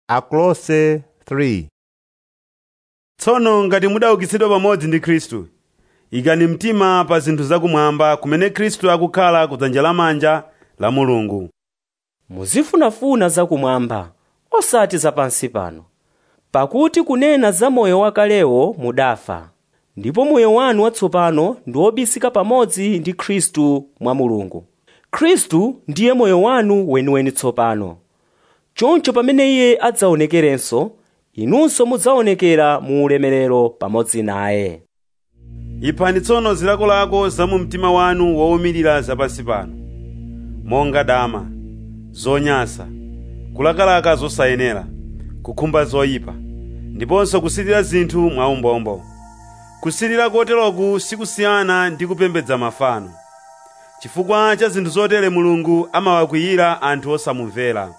Akolose 3 tsono ngati mudaukitsidwa pamodzi ndi khristu ikani mtima pa zinthu zakumwamba kumene khristu akukhala kudzanja lamanja la mulungu muzifunafuna zakumwamba osati zapansi pano pakuti kunena za moyo wakalewo mudafa ndipo moyo wanu watsopano ndi wobisika pamodzi ndi khristu mwa mulungu khristu ndiye moyo wanu weniweni tsopano choncho pamene iye adzaonekerenso inunso mudzaonekera mu ulemerero pamodzi naye iphani tsono zilakolako za mu mtima wanu wowumirira zapansi pano monga dama zonyansa kulakalaka zosayenera kukhumba zoyipa ndiponso kusilira zinthu mwaumbombo kusilira koteroku sikusiyana ndi kupembedza mafano chifukwa cha zinthu zotere mulungu amawakwiyira anthu osamumvera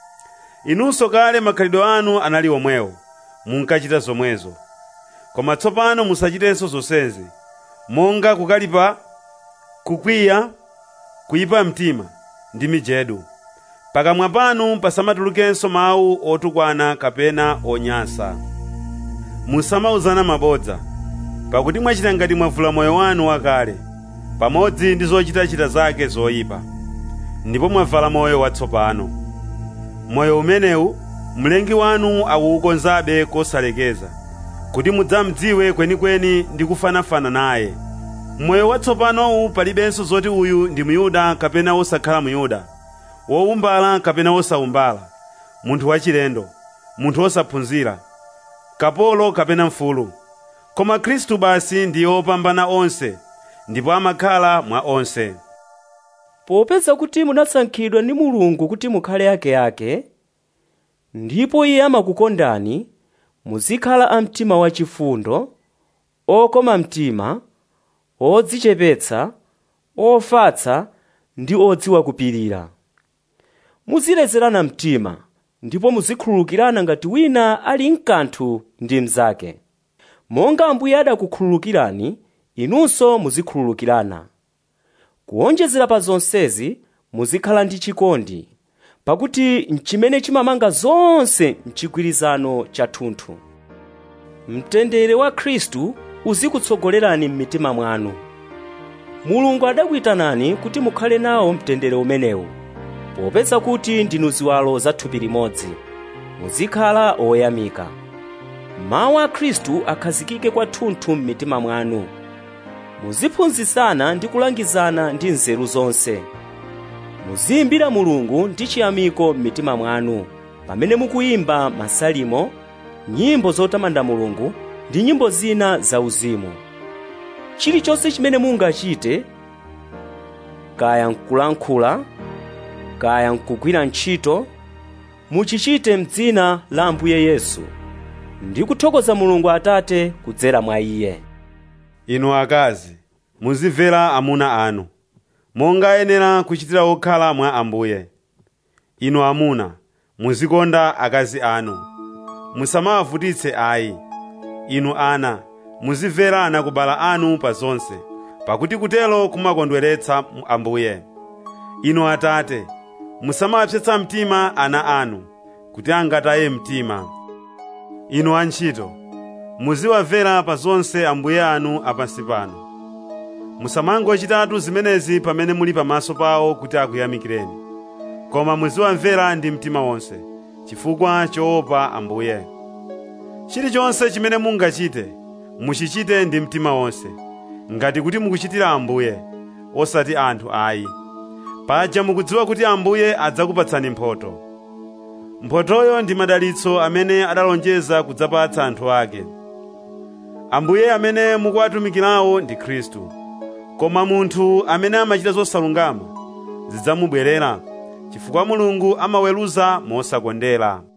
inunso kale makhalidwe anu anali omwewo munkachita zomwezo koma tsopano musachitenso zonsezi monga kukalipa kukwiya kuyipa mtima ndi mijedu pakamwa panu pasamatulukenso mawu otukwana kapena onyansa musamauzana mabodza pakuti mwachita ngati mwavula moyo wanu wakale pamodzi ndi zochitachita zake zoyipa ndipo mwavala moyo watsopano moyo umenewu mlengi wanu akuwukonzabe kosalekeza kuti mudzamdziwe kwenikweni ndi kufanafana naye moyo watsopanowu palibenso zoti uyu ndi muyuda kapena wosakhala muyuda wowumbala kapena wosawumbala munthu wachilendo munthu wosaphunzira kapolo kapena mfulu koma khristu basi ndiye wopambana onse ndipo amakhala mwa onse popeza kuti munasankhidwa ndi mulungu kuti mukhale akeake ndipo iye amakukondani muzikhala amtima wachifundo okoma mtima odzichepetsa ofatsa ndi odziwa kupirira muzilezerana mtima ndipo muzikhululukirana ngati wina ali mkanthu ndi mnzake monga ambuye adakukhululukirani inunso muzikhululukirana kuwonjezera pa zonsezi muzikhala ndi chikondi pakuti mchimene chimamanga zonse mchigwirizano chathunthu mtendere wa khristu uzikutsogolerani m'mitima mwanu mulungu adakuyitanani kuti mukhale nawo mtendere umenewu popeza kuti ndinu ziwalo za thupi limodzi muzikhala oyamika mawu a khristu akhazikike kwathunthu m'mitima mwanu muziphunzitsana ndi kulangizana ndi nzeru zonse muziyimbira mulungu ndi chiyamiko m'mitima mwanu pamene mukuyimba masalimo nyimbo zotamanda mulungu ndi nyimbo zina zauzimu chilichonse chimene mungachite kaya nkulankhula kaya nkugwira ntchito muchichite m'dzina la ambuye yesu ndi kuthokoza mulungu atate kudzera mwa iye inu akazi muzimvera amuna anu monga ayenera kuchitira okhala mwa ambuye inu amuna muzikonda akazi anu musamawavutitse ayi inu ana muzimvera anakubala anu pa zonse pakuti kutelo kumakondweretsa ambuye inu atate musamawapsetsa mtima ana anu kuti angataye mtima inu antchito muziwamvera pa zonse ambuye anu apansi pano musamangochitatu zimenezi pamene muli pamaso pawo kuti akuyamikireni koma muziwamvera ndi mtima wonse chifukwa choopa ambuye chilichonse chimene mungachite muchichite ndi mtima wonse ngati kuti mukuchitira ambuye osati anthu ayi paja mukudziwa kuti ambuye adzakupatsani mphotho mphotoyo ndi madalitso amene adalonjeza kudzapatsa anthu ake ambuye amene mukuwatumikirawo ndi khristu koma munthu amene amachita zosalungama zidzamubwerera chifukwa mulungu amaweruza mosakondera